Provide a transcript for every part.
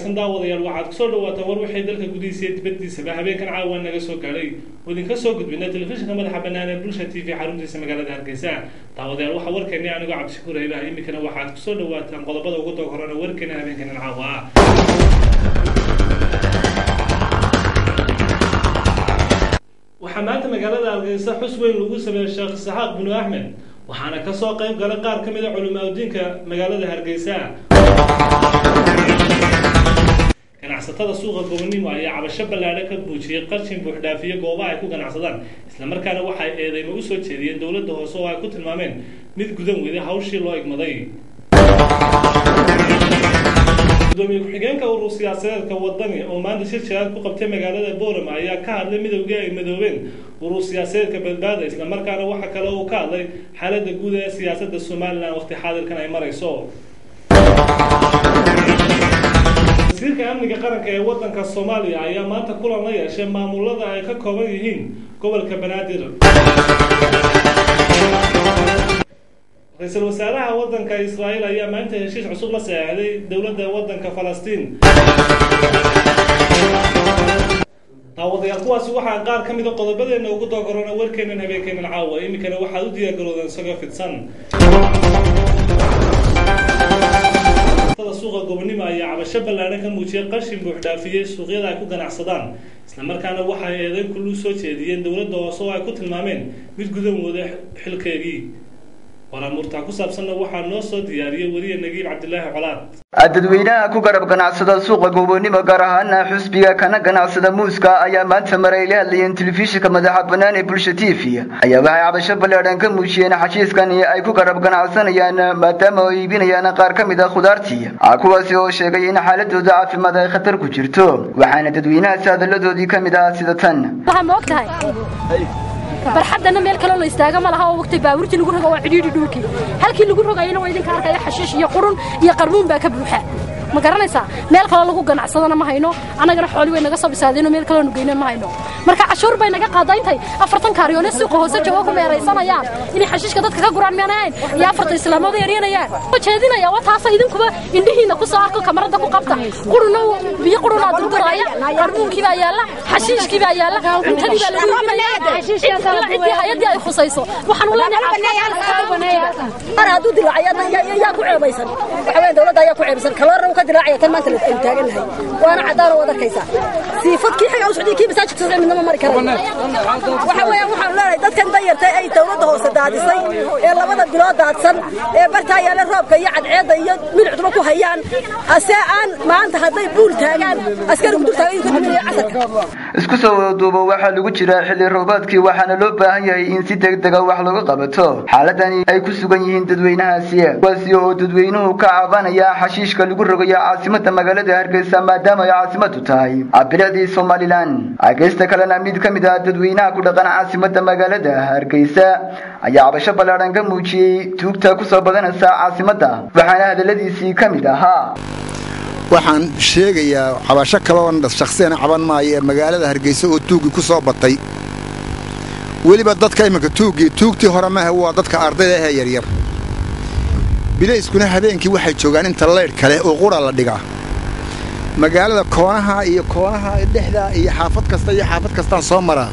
wanaagsan daawadayaal waxaad kusoo dhawaataan war wixii dalka gudihiisa iyo dibaddiisaba habeenkan caawa naga soo gaadhay oo idinka soo gudbina telefishinka madaxa bannaan ee bulsha t v xaruntiisa magaalada hargeysa daawadayaal waxaa warkeennii anigoo cabdishakuur haybaha iminkana waxaad kusoo dhawaataan qodobada ugu doog horena warkeena habeenkanan caawa ah waxaa maanta magaalada hargeysa xus weyn lagu sameeyey sheekh isxaaq binu axmed waxaana kasoo qayb galay qaar ka mid a culimaa udiinka magaalada hargeysa ganacsatada suuqa gobonimo ayaa cabasho ballaadho ka buujiyey qarshin buuxdhaafiyo goobaha ay ku ganacsadaan islamarkaana waxay eedeymo usoo jeediyeen dowladda hoose oo ay ku tilmaameen mid gudan weyday hawshii loo egmaday gudoomiye ku-xigeenka urur siyaasadeedka wadani oo maanta shir jiraad ku qabtay magaalada boorama ayaa ka hadlay midowgii ay madoobeen urur siyaasadeedka badbaada islamarkaana waxa kale uu ka hadlay xaaladda guud ee siyaasadda somalilan waqti xaadirkan ay marayso wasiirka amniga qaranka ee wadanka soomaaliya ayaa maanta kulan la yeeshay maamulada ay ka kooban yihiin gobolka banaadir ra-iisul wasaaraha wadanka israa'iil ayaa maanta heshiis cusub la saxeexday dowladda wadanka falastiin daawadayaal kuwaasi waxaa qaar ka mid a qodobadeena ugu doogorana warkeenan habeenkeenan caawa iminkana waxaad u diyaargaroodeen isagoo fidsan suuqa gobonimo ayaa cabasho ballaadhan ka muujiyay qashin buuxdhaafiyey suuqyada ay ku ganacsadaan islamarkaana waxay eedeyn kullu soo jeediyeen dowladda hoose oo ay ku tilmaameen mid gudan wooda xilkeegii waraamurtaa ku saabsanna waxaa noo soo diyaariyey weriye nagiib cabdilaahi colaad dadweynaha ku garab ganacsada suuqa gobonimo gaar ahaana xusbiga kana ganacsada muuska ayaa maanta maray la hadlayeen telefishinka madaxa bannaan ee bulsha t v ayaa waxay cabasho ballaadhan ka muujiyeen xashiiskani ay ku garab ganacsanayaan maadaama ay iibinayaan qaar ka mid a khudaartii kuwaasi oo sheegay in xaaladooda caafimaad ay khatar ku jirto waxaana dadweynahaasi hadalladoodii ka mid ah sida tan barxadana meel kaloo la istaaga ma laha oo waqti baabuurtii lagu rogo waa cidhiidhi dhulkii halkii lagu rogayana waa idinka arkaya xashiish iyo qurun iyo qarmuun baa ka buuxa ma garanaysaa meel kaloo lagu ganacsadana ma hayno annagana xooli way naga soo bisaadeenoo meel kaloo nugeyna ma hayno marka cashuur bay naga qaadaa intay afartan kaaryoone suuqa hoose jooga ku meeraysanayaan inay xashiishka dadka ka guraan miyaan ahayn iyo afartan islaamooda yaryanayaan oo jeedinaya waa taasa idinkuba indhihiina ku soo arko kamarada ku qabta quruna biyo qurunaa durduraaya qarmuunkii baa yaalla xashiishkii baa yaalla cuntadii baa lagu iibinaya ciddii hayadii ay khusayso waxaan mar hadduu dilaacay yaa ku ceebaysan waxa weeye dawladda ayaa ku ceebaysan kaloorna uu ka dilaacaya tan maanta aynu taagannahay waana caddaan oo wad arkaysaa siifadkii xaga u socday kii masaajidka socday midnama mari karayo waxa weeyaan waxaan leenahay dadkan danyartay ay dawladda hoose daadisay ee labada bilood daadsan ee bartaa yaala roobka iyo cadceedda iyo milicduba ku hayaan ase aan maanta hadday buul taagaan askarigu dul taagan ka duminaya casarka isku soo wadaduubo waxaa lagu jiraa xilli roobaadkii waxaana loo baahan yahay in si degdega wax looga qabato xaaladani ay ku sugan yihiin dadweynahaasi kuwaasi oo dadweynuhu ka cabanaya xashiishka lagu rogayo caasimada magaalada hargeysa maadaama ay caasimadu tahay bilicdii somalilan ageysta kalena mid ka mid ah dadweynaha ku dhaqan caasimada magaalada hargeysa ayaa cabasho ballaadhan ka muujiyey tuugta kusoo badanaysa caasimada waxaana hadaladiisii ka mid ahaa waxaan sheegayaa cabasho kaloon shakhsiyana caban maayo ee magaalada hargeysa oo tuuggii ku soo batay weliba dadka iminka tuuggii tuugtii hore maaha waa dadka ardayda ahee yaryar bilayskuna habeenkii waxay joogaan inta laydh kale oo qura la dhigaa magaalada koonaha iyo koonaha dhexda iyo xaafad kasta iyo xaafad kastaan soo maraa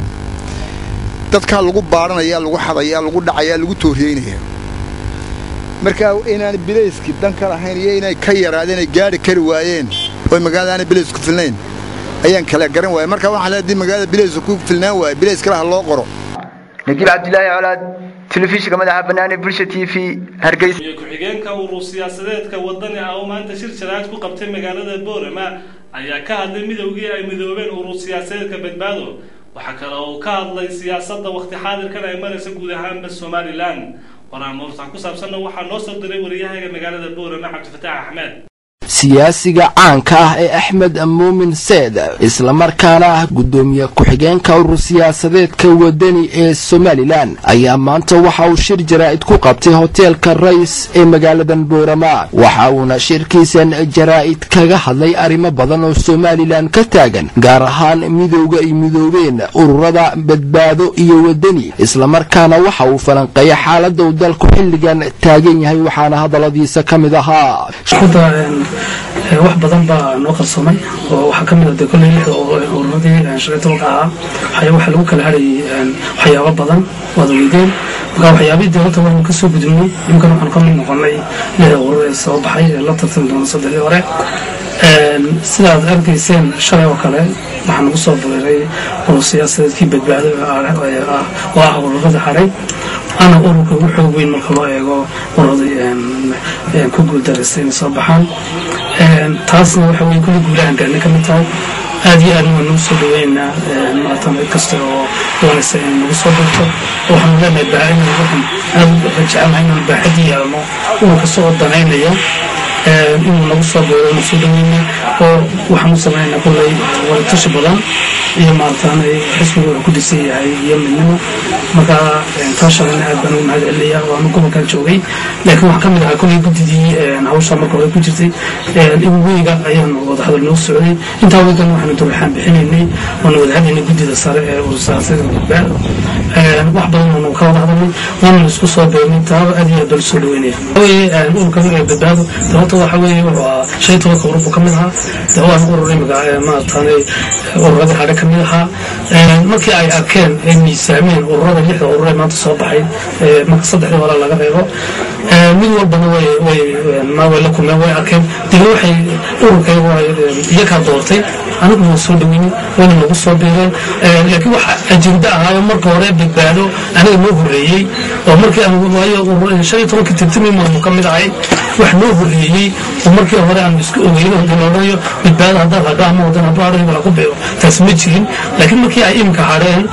dadkaa lagu baadhanayaa lagu xadayaa lagu dhacayaa lagu tooriyeynaya markaa inaan bilayskii dan ka lahayn iyo inay ka yaraadeen ay gaadhi kari waayeen oo magaalada aanay bilaysku filnayn ayaan kala garan waaya markaa waxaa leedii magaalada bilaysku ku filnaan waaya bilays kale ha loo qoro nagiib cabdilaahi colaad telefishinka madaxa bannaan ee bulsha t v hargeysa ku-xigeenka urur siyaasadeedka wadani ah oo maanta shir jaraad ku qabtay magaalada boorama ayaa ka hadlay midowgii ay midoobeen urur siyaasadeedka badbaado waxaa kale uu ka hadlay siyaasadda waqti xaadirkan ay maraysa guud ahaanba somalilan waraamuurtaan ku saabsanna waxaa noo soo diray wariyahayga magaalada boorama cabdifataax axmed siyaasiga caanka ah ee axmed muumin seed islamarkaana ah guddoomiye ku-xigeenka urur siyaasadeedka wadani ee somalilan ayaa maanta waxa uu shir jaraa'id ku qabtay hoteelka rays ee magaaladan boorama waxa uuna shirkiisan jaraa'id kaga hadlay arrimo badan oo somalilan ka taagan gaar ahaan midowga ay midoobeen ururada badbaado iyo wadani islamarkaana waxa uu falanqeeyay xaalada uu dalku xilligan taagan yahay waxaana hadalladiisa ka mid ahaa wax badan baa noo qarsoomay oo waxaa ka mid ah dee kolley lixda ururadii shan iyo tobanka ahaa waxyaa waxaa lagu kala hadhayay waxyaabo badan waad weydeen marka waxyaabihii dee horta waanu kasoo gudubnay iminkan waxaanu ka mid noqonay lixda urur ee soo baxay ee la tartami doona saddexdii hore sidaad arkayseen shalay oo kale waxaa nagu soo bureeray urur siyaasadeedkii badbaado oo ah ururada hadhay ana ururka ugu xoog weyn marka loo eego ururadii ku guuldaraysta inay soo baxaan taasna waxa weye kulli guulahan gaarnay ka mid tahay aad iyo aadna waa nagu soo dhaweynaa maatan cid kasta oo doonaysa inay nagu soo dirto waxaanu leenahay baahin waxaan aad u jecelnahay inaan baaxadii yeelno urur kasta oo danaynaya inuu nagu soo beero inu soo dhaweyna oo waxaanu samaynaa kulley wadatashi badan iyo maartaan xisbiga wuxuu ku dhisan yahay iyo midnimo marka taa shalayna aad baan ugu mahad celinayaa waanu gobolkan joogay laakiin waxaa ka mid ahaa kulley guddidii hawsha marka hore ku jirtay in weyga ayaanu wadahadal noo socday intaa weygan waxaanu durbaxaan bixinaynay waanu wadahadaynay guddida sare ee urursaasada badbaad wax badan waanu ka wada hadalnay waanu isku soo beernay taaba aad iyo aad baan usoo dhaweynaya ururka badbaado sababta waxa weeye wuxuu ahaa shan tobanka urur buu ka mid ahaa dee waan urur imiga maarataane ururada hadhe ka mid ahaa markii ay arkeen ay miisaameen ururada lixda urur ee maanta soo baxay marka saddexdii hore laga reebo mid walbana way way way la kulmeen way arkeen dibna waxay ururkaygu iyakaa doortay anigu waan soo dhaweynay wayna nagu soo biireen laakiin waxa ajenda ahaayo marka hore badbaado aniga noo horreeyey oo markii aan waayo shan iyo tobanka tirtimi maanu ka mid ahay wax noo horreeyey oo markii hore aan isku ogeyno hadii la odhanayo badbaado haddaad hadho ama wadan hadho hadho la ku beero taas ma jirin laakiin markii ay imika hadheen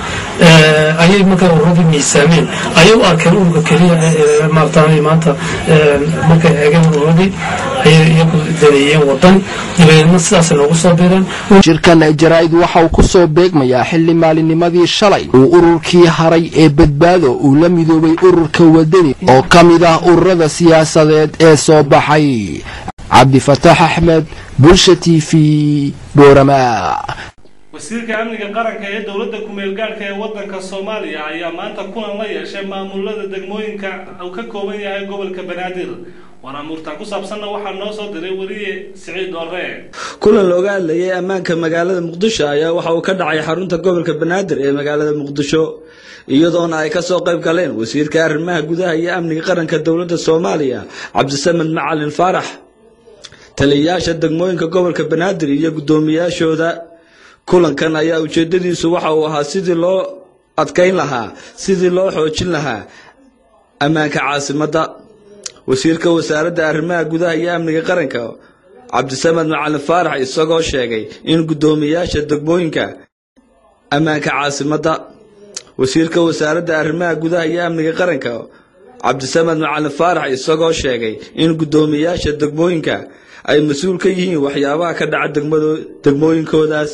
ayay markaa ururadii miisaameen ayay u arkeen ururka keliya maartaan maanta markay eegeen ururadii ayay iyagu daneeyeen wadan dabadeedna sidaasay noogu soo biireen shirkan jaraa'id waxa uu ku soo beegmayaa xilli maalinnimadii shalay uu ururkii haray ee badbaado uu la midoobay ururka wadani oo ka mid ah ururada siyaasadeed ee soo baxay cabdifataax axmed bulsha t v boorama wasiirka amniga qaranka ee dowladda kumeel gaadhka ee waddanka soomaaliya ayaa maanta kulan la yeeshay maamulada degmooyinka uu ka kooban yahay gobolka banaadir waraamuurtaan ku saabsanna waxaa noo soo diray weliye siciid doore kulan looga hadlayay ammaanka magaalada muqdisho ayaa waxa uu ka dhacay xarunta gobolka banaadir ee magaalada muqdisho iyadoona ay kasoo qayb galeen wasiirka arrimaha gudaha iyo amniga qaranka dowladda soomaaliya cabdisamed macalin faarax taliyayaasha degmooyinka gobolka banaadir iyo guddoomiyaashooda kulankan ayaa ujeedadiisu waxa uu ahaa sidii loo adkayn lahaa sidii loo xoojin lahaa ammaanka caasimadda wasiirka wasaaradda arrimaha gudaha iyo amniga qaranka cabdisamed macalin faarax isagoo sheegay in guddoomiyaasha degmooyinka ammaanka caasimadda wasiirka wasaaradda arrimaha gudaha iyo amniga qaranka cabdisamed macalin faarax isagoo sheegay in guddoomiyaasha degmooyinka ay mas-uul ka yihiin waxyaabaha ka dhaca degmooyinkoodaas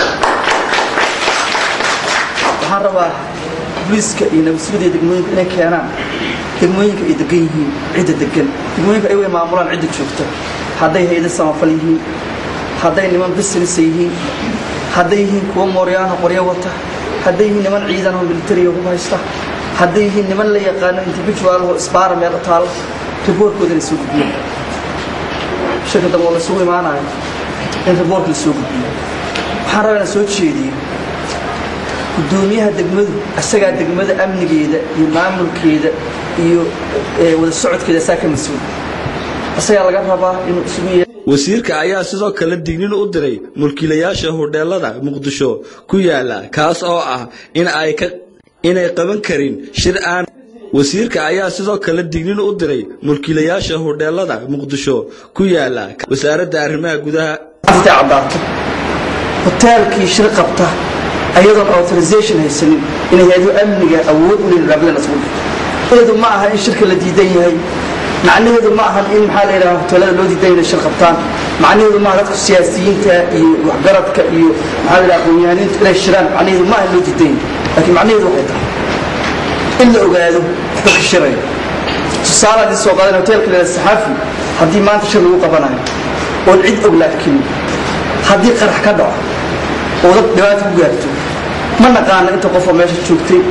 waxaan rabaa booliiska iyo nabadsuudiya degmooyinka inay keenaan degmooyinka ay degan yihiin cidda degan degmooyinka ay way maamulaan cidda joogta hadday hayda samafal yihiin hadday niman business yihiin hadday yihiin kuwa mooryaana qoryo wata hadday yihiin niman ciidan oo militariga ku haysta hadday yihiin niman la yaqaano individual oo isbaara meel u taalo riboorkooda inay soo gudbiyaan shirka dambe oo lasugu imaanayo in riboorka la soo gudbiyo waxaan rabaa inaan soo jeediyo guddoomiyaha degmadu isagaa degmada amnigeeda iyo maamulkeeda iyo wada socodkeeda isaa ka mas-uul isagaa laga rabaa inuu isugu yeero wasiirka ayaa sidoo kale dignin u diray mulkiilayaasha hodheelada muqdisho ku yaala kaas oo ah in ay ka inay qaban karin shir aan wasiirka ayaa sidoo kale dignin u diray mulkiilayaasha hodheelada muqdisho ku yaala wasaaradda arrimaha gudaha aftay caddaato hoteelkii shir qabta ayadoon authorization haysanin inay hay-adu amniga awood u leeyihin raabadan isugu dhigto eedu ma aha in shirka la diidan yahay macnaheedu ma ahan in maxaa la yidhaha hoteelada loo diidan inay shir qabtaan macnaheedu maaha dadka siyaasiyiinta iyo waxgaradka iyo maxaa la yidhaha aqoon-yahaniintu inay shiraan macnaheedu ma ahan loo diidan yahay laakiin macnaheedu waxay tahay in la ogaado dadka shiraya tusaale haddii soo qaadan hoteelka leeda saxaafi haddii maanta shir lagu qabanayo oon cid og la arkin haddii qarax ka dhaco oo dad dhibaata ku gaarto ma naqaana inta qofoo meesha joogtay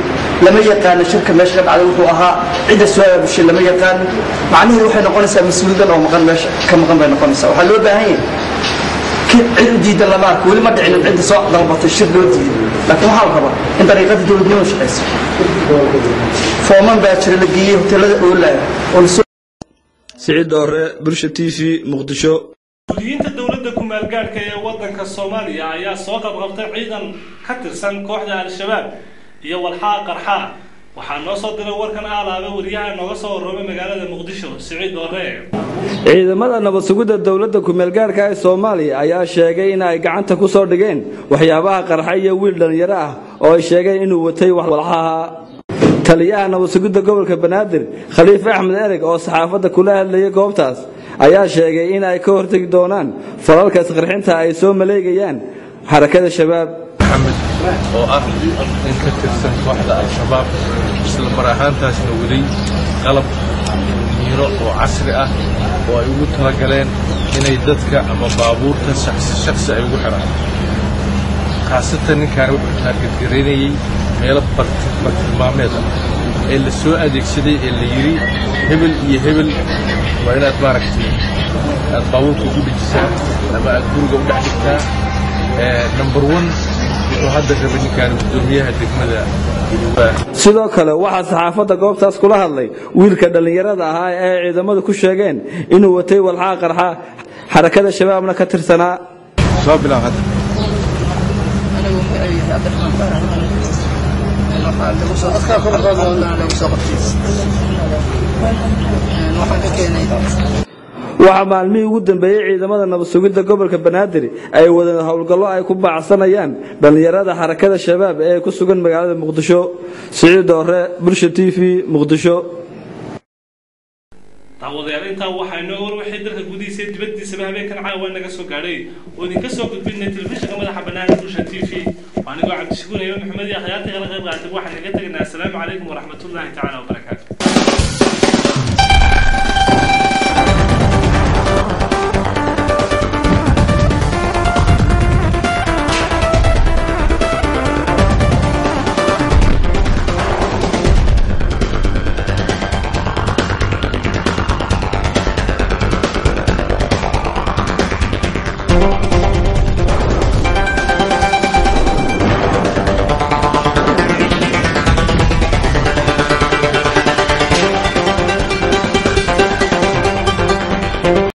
lama yaqaano shirka meesha ka dhacday wuxuu ahaa cidda soo aabushay lama yaqaano macnaheedu waxay noqonaysaa mas-uuliyadan oo maqan meesha ka maqan bay noqonaysaa waxaa loo baahan yahay cid u diidan lama arko weli ma dhicinin cidda soo dalbatay shir loo diiday laakiin waxaa la rabaa in dariiqadii dowladnimadu shaqaysa fooman baa jira la geeyey hoteelada oolaya oo lasoo siciid doore bulsha t v muqdisho mas-uuliyiinta dowladda ku-maalgaadhka ee waddanka soomaaliya ayaa soo qabqabtay ciidan ka tirsan kooxda al-shabaab iyo walxaa qarxaa waxaa noo soo diray warkan aalaaba wariyaha nooga soo warroomay magaalada muqdisho siciid doore ciidamada nabad sugidda dowladda ku-meelgaarhka ee soomaaliya ayaa sheegay in ay gacanta ku soo dhigeen waxyaabaha qarxa iyo wiil dhallinyaro ah oo ay sheegeen inuu watay walxaha taliyaha nabad sugidda gobolka banaadir khaliif axmed ereg oo saxaafadda kula hadlayay goobtaas ayaa sheegay in ay ka hortegi doonaan falalka isqarxinta ay soo maleegayaan xarakada shabaab maxamed oo ah in ka tirsan kooxda al-shabaab isla mar ahaantaasna waday qalab miiro oo casri ah oo ay ugu talagaleen inay dadka ama baabuurta shaksi shaksi ay ugu xidhaan khaasatan ninkaani wuxuu taargetgaraynayey meelo bartilmaameed ah ee la soo adeegsaday ee la yidhi hebel iyo hebel waa inaad maaragtay aad baabuurka ugu dhejisaa ama aad guriga u dhex dhigtaa number one wuxuu hadda rabay ninkaani guddoomiyaha degmada sidoo kale waxaa saxaafadda goobtaas kula hadlay wiilka dhallinyarada ahaa ee ciidamadu ku sheegeen inuu watay walxaa qarxa xarakada shabaabna ka tirsanaa soo bilaab hadda waxaa maalmihii ugu dambeeyey ciidamada nabad sugidda gobolka banaadir ay wadeen howlgallo ay ku baacsanayaan dhallinyarada xarakada shabaab ee ku sugan magaalada muqdisho siciid doore bulsha t v muqdisho daawadayaal intaa waxaa inoo war wixii dalka gudihiisa iyo dibaddiisaba habeenkan caawa naga soo gaadhay oo idinka soo gudbinay telefishinka madaxa bannaan bulsha t v waa anigoo cabdishakuur iyo maxamed iyo akhyaarta kala qayb qaatay waxaan inaga tegaynaa asalaamu calaykum waraxmatullaahi tacaala wabarakaatu